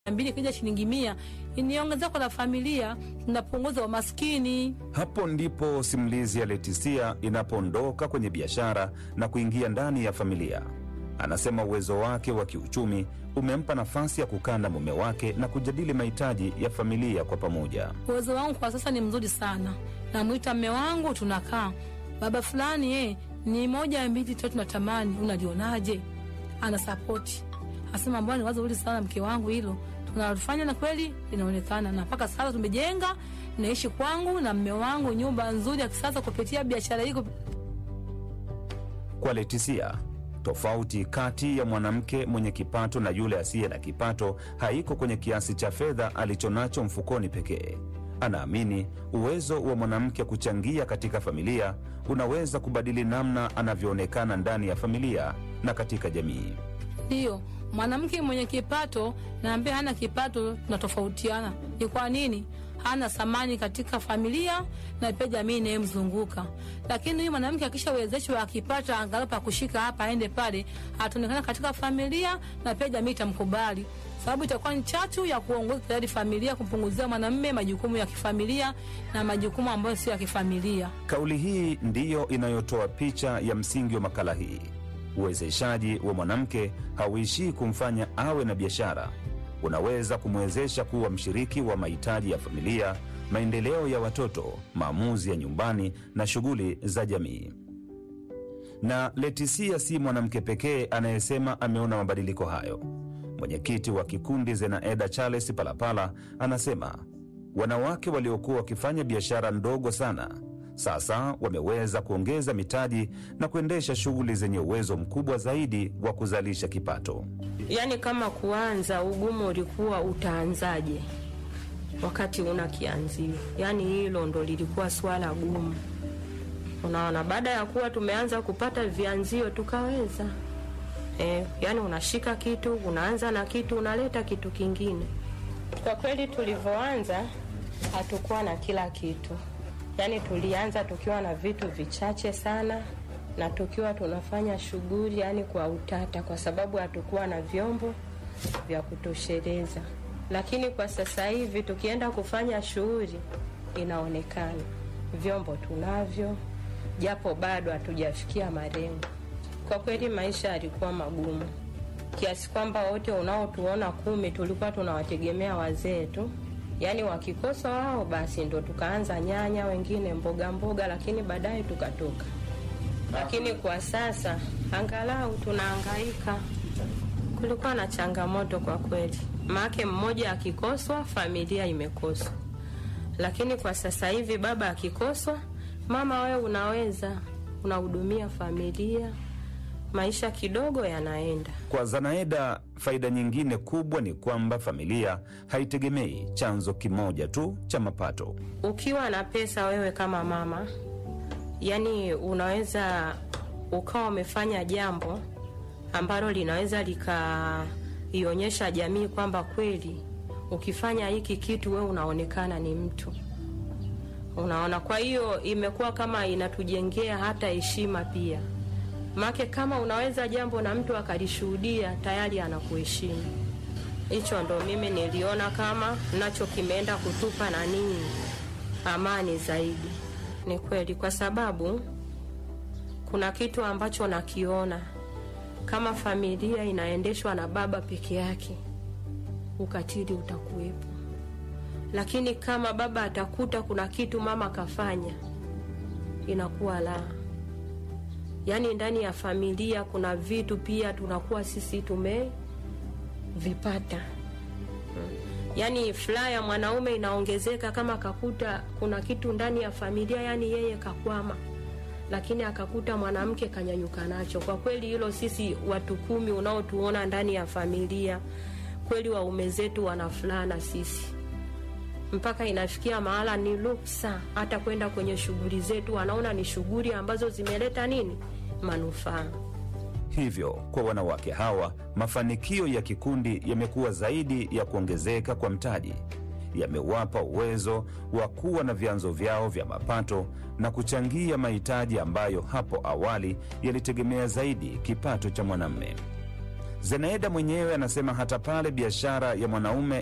mbili kija shilingi mia ni ongezeko la familia, tunapunguza umaskini. Hapo ndipo simulizi ya Letisia inapoondoka kwenye biashara na kuingia ndani ya familia. Anasema uwezo wake wa kiuchumi umempa nafasi ya kukaa na mume wake na kujadili mahitaji ya familia kwa pamoja. Uwezo wangu kwa sasa ni mzuri sana, namwita mme wangu, tunakaa baba fulani, eh, ni moja mbili tatu, natamani unalionaje? Ana sapoti asema, mbona ni wazo zuri sana mke wangu, hilo tunalofanya na kweli linaonekana, na mpaka sasa tumejenga, naishi kwangu na mme wangu nyumba nzuri ya kisasa kupitia biashara hii. Kwa Letisia, tofauti kati ya mwanamke mwenye kipato na yule asiye na kipato haiko kwenye kiasi cha fedha alichonacho mfukoni pekee. Anaamini uwezo wa mwanamke kuchangia katika familia unaweza kubadili namna anavyoonekana ndani ya familia na katika jamii. Ndiyo, mwanamke mwenye kipato na ambaye hana kipato tunatofautiana. Ni kwa nini? Hana thamani katika familia na pia jamii inayemzunguka. Lakini huyu mwanamke akishawezeshwa, akipata angalau pa kushika hapa, aende pale, ataonekana katika familia na pia jamii itamkubali, sababu itakuwa ni chachu ya kuongoza tayari familia, kumpunguzia mwanamume majukumu ya kifamilia na majukumu ambayo sio ya kifamilia. Kauli hii ndiyo inayotoa picha ya msingi wa makala hii. Uwezeshaji wa mwanamke hauishii kumfanya awe na biashara, unaweza kumwezesha kuwa mshiriki wa mahitaji ya familia, maendeleo ya watoto, maamuzi ya nyumbani na shughuli za jamii. Na Letisia si mwanamke pekee anayesema ameona mabadiliko hayo. Mwenyekiti wa kikundi Zenaeda Charles Palapala anasema wanawake waliokuwa wakifanya biashara ndogo sana sasa wameweza kuongeza mitaji na kuendesha shughuli zenye uwezo mkubwa zaidi wa kuzalisha kipato. Yaani, kama kuanza, ugumu ulikuwa utaanzaje wakati una kianzio? Yaani hilo ndo lilikuwa swala gumu. Unaona, baada ya kuwa tumeanza kupata vianzio tukaweza e, yaani unashika kitu, unaanza na kitu, unaleta kitu kingine. Kwa kweli tulivyoanza hatukuwa na kila kitu Yaani tulianza tukiwa na vitu vichache sana na tukiwa tunafanya shughuli yani kwa utata, kwa sababu hatukuwa na vyombo vya kutosheleza. Lakini kwa sasa hivi tukienda kufanya shughuli, inaonekana vyombo tunavyo, japo bado hatujafikia malengo. Kwa kweli maisha yalikuwa magumu kiasi kwamba wote unaotuona kumi tulikuwa tunawategemea wazee tu yaani wakikosa wao basi ndo tukaanza nyanya, wengine mboga mboga, lakini baadaye tukatoka. Lakini kwa sasa angalau tunahangaika. Kulikuwa na changamoto kwa kweli, maake mmoja akikoswa familia imekoswa, lakini kwa sasa hivi baba akikoswa, mama wewe unaweza unahudumia familia, maisha kidogo yanaenda. Kwa Zanaeda, faida nyingine kubwa ni kwamba familia haitegemei chanzo kimoja tu cha mapato. Ukiwa na pesa wewe kama mama, yani unaweza ukawa umefanya jambo ambalo linaweza likaionyesha jamii kwamba kweli ukifanya hiki kitu wewe unaonekana ni mtu, unaona. Kwa hiyo imekuwa kama inatujengea hata heshima pia make kama unaweza jambo na mtu akalishuhudia tayari anakuheshimu. Hicho ndo mimi niliona kama nacho kimeenda kutupa nanii amani zaidi. Ni kweli, kwa sababu kuna kitu ambacho nakiona kama familia inaendeshwa na baba peke yake, ukatili utakuwepo, lakini kama baba atakuta kuna kitu mama kafanya, inakuwa la Yaani ndani ya familia kuna vitu pia tunakuwa sisi tumevipata. Yaani furaha ya mwanaume inaongezeka kama akakuta kuna kitu ndani ya familia, yaani yeye kakwama, lakini akakuta mwanamke kanyanyuka nacho. Kwa kweli hilo sisi watu kumi unaotuona ndani ya familia, kweli waume zetu wana furaha na sisi mpaka inafikia mahala ni ruksa hata kwenda kwenye shughuli zetu, wanaona ni shughuli ambazo zimeleta nini manufaa. Hivyo kwa wanawake hawa, mafanikio ya kikundi yamekuwa zaidi ya kuongezeka kwa mtaji, yamewapa uwezo wa kuwa na vyanzo vyao vya mapato na kuchangia mahitaji ambayo hapo awali yalitegemea zaidi kipato cha mwanamume. Zenaida mwenyewe anasema hata pale biashara ya mwanaume